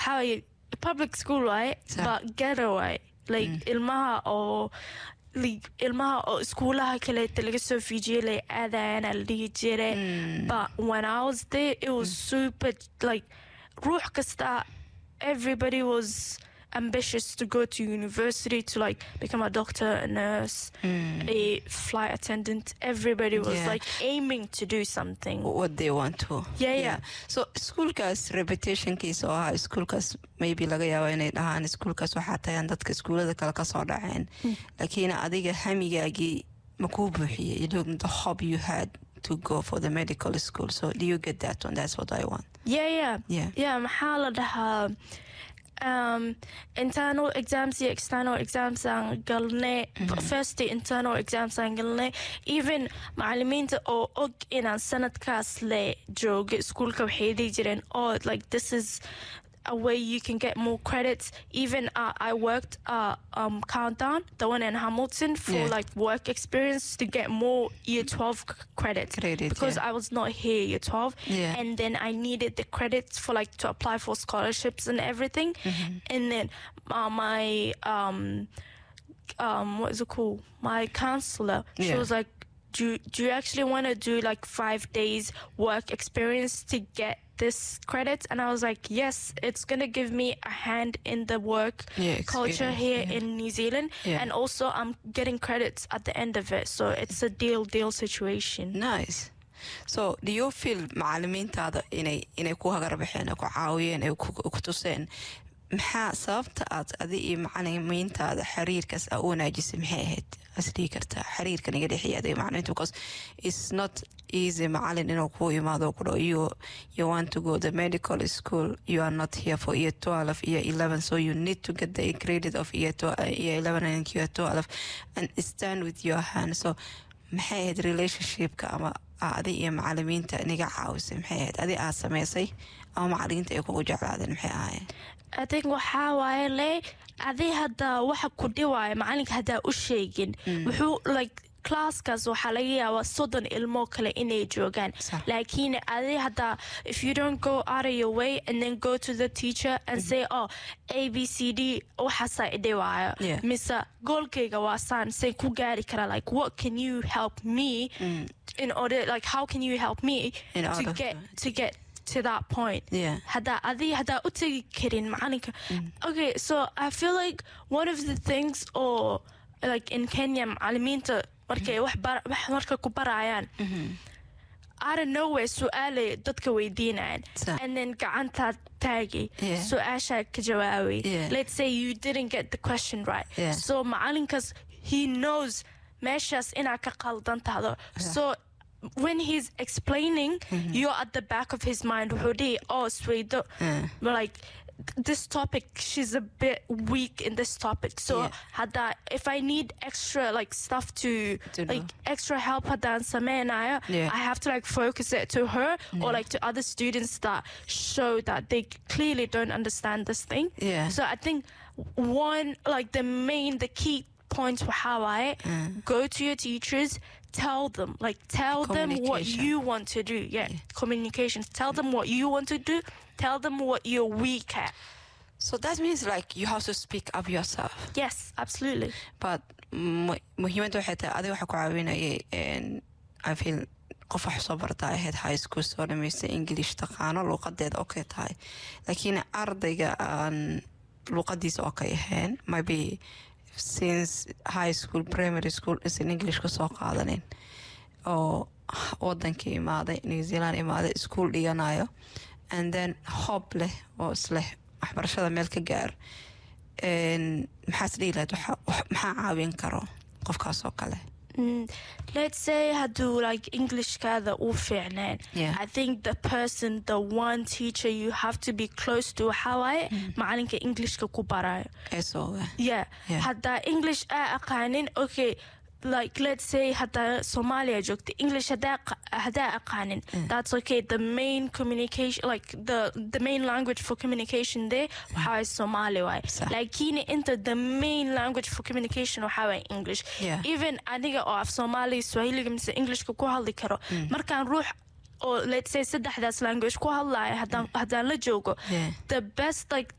waxaa waaye public school waaye Sax. but ghetto waaye like ilmaha oo like, ilmaha oo iskuulaha kaleeta laga soo fiijiyay lay aadayana la dhihi jiray but when I was there it was super like ruux kasta everybody was ambitious to go to university to like become a doctor a nurse a flight attendant everybody was Yeah. like aiming to do something what they want to Yeah, yeah. so iskuulkaas reputationkiisa oo ahaa iskuulkaas maybe laga yaabo inay dhahaan iskuulkaas waxaa tagaan dadka iskuulada kale kasoo dhaceen laakiin adiga hamigaagii ma kuu buuxiyey you look the hope you had to go for the medical school so do you get that one that's what I want Yeah, yeah. Yeah. Yeah, maxaa la dhahaa um, internal exams iyo external exams aan galnay first internal exams aan galnay even macalimiinta oo og inaan sanadkaas le jooga iskuulka waxay dhihi jireen oh like this is a way you can get more credits even uh, I worked uh, um, countdown the one in Hamilton for Yeah. like work experience to get more year 12 c- credits Credit, because yeah. I was not here year 12 Yeah. and then I needed the credits for like to apply for scholarships and everything. And then uh, my um um what is it called? My counselor, she Yeah. was like, "Do you, do you actually want to do like five days work experience to get?" This credits and I was like, yes, it's gonna give me a hand in the work Yeah, culture experience, here yeah. in New Zealand, Yeah. and also I'm getting credits at the end of it, so it's a deal deal situation. nice so do you feel macalimiintaada inay inay ku hagarbaxeen ay ku caawiyeen ay ku ku tuseen maxaa sababta aad adi iyo macalimiintaada xiriirkaas aa u wanaajisay maxay ahayd asdhihi kartaa xiriirkan iga dhexeeya adiga macalimiinta because it's not easy macalin inuu kuu imaado ku dhaho you you want to go the medical school you are not here for year 12 year 11 so you need to get the credit of year 12 year 11 and year 12 and stand with your hand so maxay ahayd relationshipka ama adi iyo macalimiinta niga caawisay maxay ahayd adi aad samaysay ama macalimiinta ay kugu jeclaadeen maxay ahaayeen I think waxaa waaye le adi hadda waxa ku dhiwaayo macalinka haddaa u sheegin wuxuu like classkaas waxaa laga yaabaa soddon ilmo kale inay joogaan Sax. laakiin adi hadda if you don't go out of your way and then go to the teacher and say oh a b c d waxaasaa idhiwaayo Yeah. mise goolkayga waa saan say ku gaari kara like what can you help me in order like how can you help me In to order get to- to get to that point Yeah. haddaa adi haddaa u tegi karin macalinka okay so i feel like one of the things oo like in kenya macalimiinta markay wax bar- wax marka ku barayaan out of nowhere su-aalay dadka weydiinayaan Sa- and then gacantaa taagay Yeah. su-aashaa ka jawaabay Yeah. let's say you didn't get the question right Yeah. so macalinkaas he knows meeshaas inaa ka qaldan tahdo so when he's explaining you're at the back of his mind wuxuu dhihi oh swaydo Yeah. like this topic she's a bit weak in this topic so Yeah. hadda if i need extra like stuff to, To like know. extra help hadaan sameynayo Yeah. i have to like focus it to her or like to other students that show that they clearly don't understand this thing Yeah. so i think one like the main the key points for how I go to your teachers tell them like tell them what Communication. you want to do yeah, communication tell them what you want to do tell them what you're weak at so that means like you have to speak up yourself yes absolutely but mu- muhiimadda waxay tahay adiga waxaa ku caawinayay n- I feel qof wax soo barta ahayd high school soo dhamaystay english taqaano luuqadeeda okay tahay laakiin ardayga aan luuqadiisa okay ahayn maybe since high school primary school isan english kasoo qaadanin oo wadanka imaaday new zealand imaaday iskuol dhiganayo and then hob leh oo isleh waxbarashada meel ka gaar n- maxaas dhihi lahayd waxa- wax- maxaa caawin karo qofkaas oo kale Mm, let's say haduu like englishkaada u fiicnaan Yeah. i think the person the one teacher you have to be close to waxaa waaye macalinka englishka ku barayo eso yeah, Yeah. haddaa english aa aqaanin okay like let's say haddaa soomaaliya joogta english haddaa qa- haddaa aqaanin that's okay the main communication like the the main language for communication there waxaa waaye soomaali waaye Sax. laakiin inta the main language for communication waxaa waaye english Yeah. even aniga oo af soomaali swahiliga mise englishka ku hadli karo markaan ruux oo let's say saddexdaas language ku hadlaya haddaan haddaan la joogo Yeah. the best like